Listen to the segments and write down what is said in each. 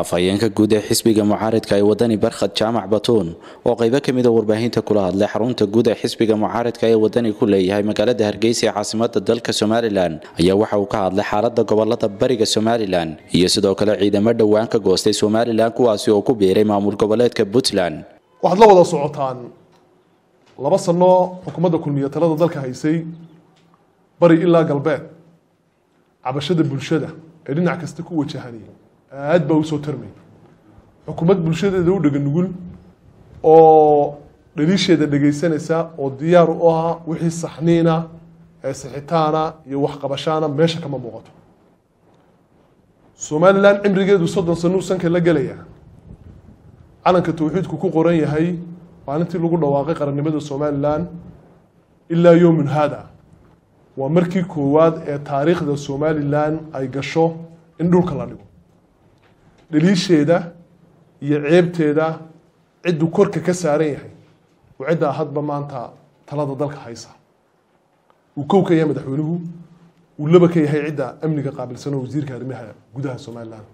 afhayeenka guud ee xisbiga mucaaridka ee wadani barkhad jaamac batuun oo qaybo ka mida warbaahinta kula hadlay xarunta guud ee xisbiga mucaaridka ee wadani ku leeyahay magaalada hargeysa ee caasimada dalka somalilan ayaa waxa uu ka hadlay xaalada gobolada bariga somalilan iyo sidoo kale ciidamo dhowaan ka goostay somalilan kuwaasi oo ku biiray maamul goboleedka puntland waxaad la wada socotaan laba sano xukuumadda kulmiye talada dalka haysay bari ilaa galbeed cabashada bulshada ee dhinac kasta ku wajahanay aad baa usoo tarmay xukuumad bulshadeeda u dhega nugul oo dhaliisheeda dhegaysanaysa oo diyaar u ah wixii saxniina ee sixitaana iyo waxqabashaana meesha kama muuqato somalilan cimrigeedu soddon sano uu sanka la gelaya calanka tawxiidku ku qoran yahay maalintii lagu dhawaaqay qarannimada somalilan ilaa yowmin hada waa markii koowaad ee taariikhda somalilan ay gasho in dhulka la dhigo dhaliisheeda iyo ceebteeda cidduu korka ka saaran yahay oo ciddaa hadba maanta talada dalka haysa uu kow ka yahay madaxweynuhu uu laba ka yahay cidda amniga qaabilsan oo wasiirka arrimaha gudaha somalilan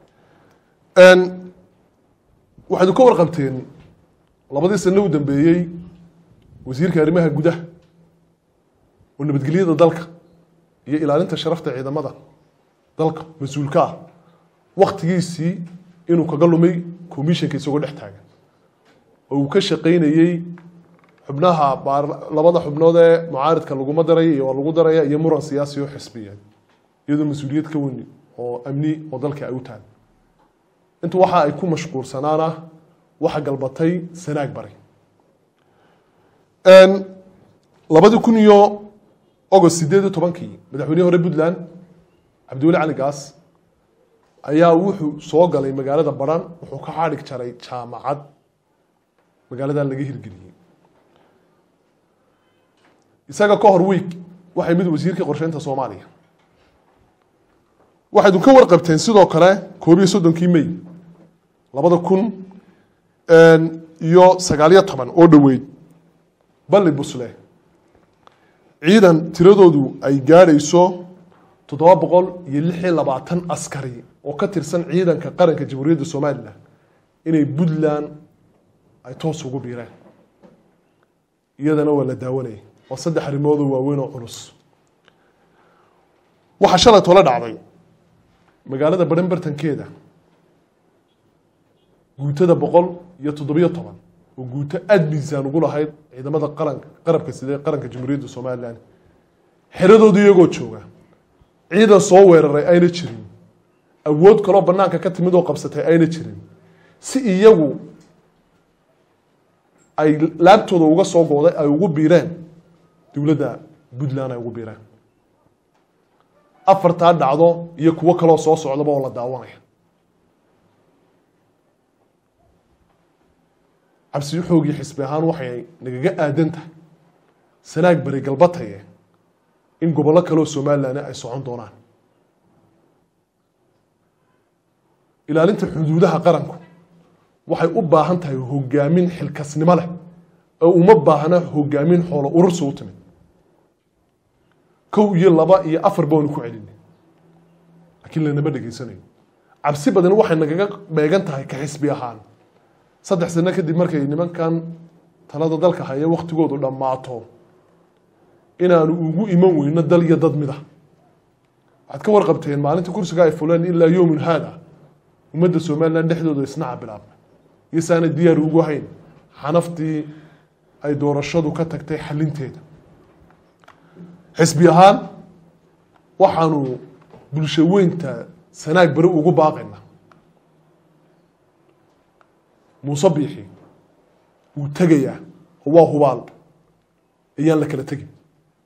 waxaad ka warqabteen labadii sano u dambeeyey wasiirka arrimaha gudaha oo nabadgelyada dalka iyo ilaalinta sharafta ciidamada dalka mas-uulka ah waktigiisii inuu kaga lumay commissionka isagoo dhex taagan oo uu ka shaqaynayey xubnaha labada xubnood ee mucaaridka laguma daraya iyo waa lagu daraya iyo muran siyaasi oo xisbiyeed iyadoo mas-uuliyad ka weyni oo amni oo dalka ay u tahay inta waxa ay ku mashquulsanaana waxa galbatay sanaag baray labadii kun iyo agost sideed iyo tobankii madaxweynihii hore puntland cabdiweli cali gaas ayaa wuxuu soo galay magaalada baran wuxuu ka xadhig jaray jaamacad magaaladan laga hirgeliyey isaga ka hor week waxay mid wasiirkii qorsheynta soomaaliya waxayd ka warqabteen sidoo kale koob iyo soddonkii may labada kun iyo sagaaliyo toban oo dhoweyd balli busle ciidan tiradoodu ay gaadhayso toddoba boqol iyo lix iyo labaatan askari oo ka tirsan ciidanka qaranka jamhuuriyadda somalilan inay puntland ay toos ugu biireen iyadana waa la daawanayay waa saddex arrimoodoo waaweyn oo culus waxaa shalay tole dhacday magaalada baran bartankeeda guutada boqol iyo toddobiyo toban oo guuto aada miisaan ugu lahayd ciidamada qaranka qarabka sidee qaranka jamhuuriyadda somalilan xeradooda iyagoo jooga ciidan soo weeraray ayna jirin awood kaloo banaanka ka timid oo qabsatay ayna jirin si iyagu ay laabtooda uga soo gooday ay ugu biireen dowladda puntland ay ugu biireen afartaa dhacdo iyo kuwo kaloo soo socdaba oo la daawanaya cabsi xoogii xisbi ahaan waxay nagaga aadan tahay sanaag bari galbataye in gobollo kaleoo somalilan ay socon doonaan ilaalinta xuduudaha qaranku waxay u baahan tahay hogaamin xilkasnimo leh oo uma baahna hogaamin xoolo urursi u timid kow iyo laba iyo afar baanu ku celinay laakiin lanama dhegaysanayo cabsi badan waxay nagaga beegan tahay ka xisbi ahaan saddex sano kadib markay nimankan talada dalka haya waktigoodu dhammaato inaanu ugu iman weyno dal iyo dad mida waxaad ka warqabteen maalinta kursiga ay fuleen ilaa yowmin haada ummadda somalilan dhexdooda isnaca bilaabmay iyo saana diyaar ugu hayn xanaftii ay doorashadu ka tagtay xalinteeda xisbi ahaan waxaanu bulsho weynta sanaag beri ugu baaqayna muuse biixi wuu tegayaa oo waa hubaal ayaan la kala tegin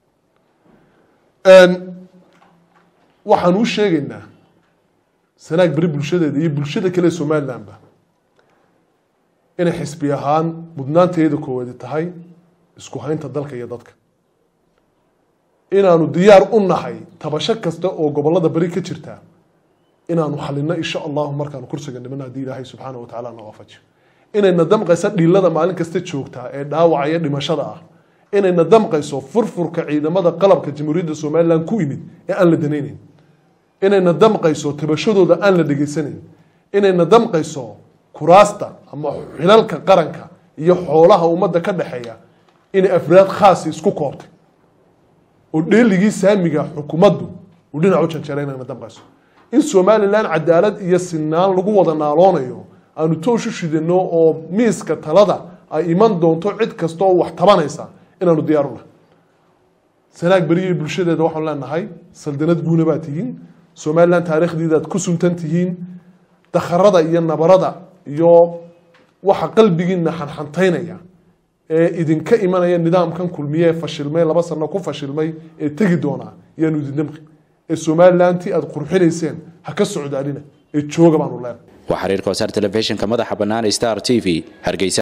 waxaanu u sheegaynaa sanaag beri bulshadeeda iyo bulshada kale somalilanba inay xisbi ahaan mudnaanteeda koowaadi tahay isku haynta dalka iyo dadka inaanu diyaar u nahay tabasho kasta oo gobolada beri ka jirta inaanu xalino insha allahu markaanu kursiga niman haddii ilaahay subxaana watacala na waafajiyo inayna damqayso dhiilada maalin kasta joogtaa ee dhaawacaya dhimashada ah inayna damqayso furfurka ciidamada qalabka jamhuuriyadda somalilan ku imid ee aan la danaynayn inayna damqayso tabashadooda aan la dhegaysanayn inayna damqayso kuraasta ama xilalka qaranka iyo xoolaha ummadda ka dhexeeya inay afraad khaasi isku koobtay oo dheeligii saamiga xukuumaddu uu dhinac u janjeeray inayna damqayso in somalilan cadaalad iyo sinaan lagu wada naaloonayo aanu tooshu shidano oo miiska talada ay iman doonto cid kasta oo wax tabanaysa inaanu diyaaruna sanaag beriya bulshadeeda waxaanu leenahay saldanad guuna baa tihiin somalilan taariikhdiidaad ku suntan tihiin dakharada iyo nabarada iyo waxa qalbigiina xanxantaynaya ee idinka imanaya nidaamkan kulmiye ee fashilmay laba sano ku fashilmay ee tegi doonaa yaanu idin damqi ee somalilantii aada qurxinayseen ha ka socdaalina ee jooga baanu leenahay waa xiriirka wasaar telefishinka madaxa bannaan star t v hargeysa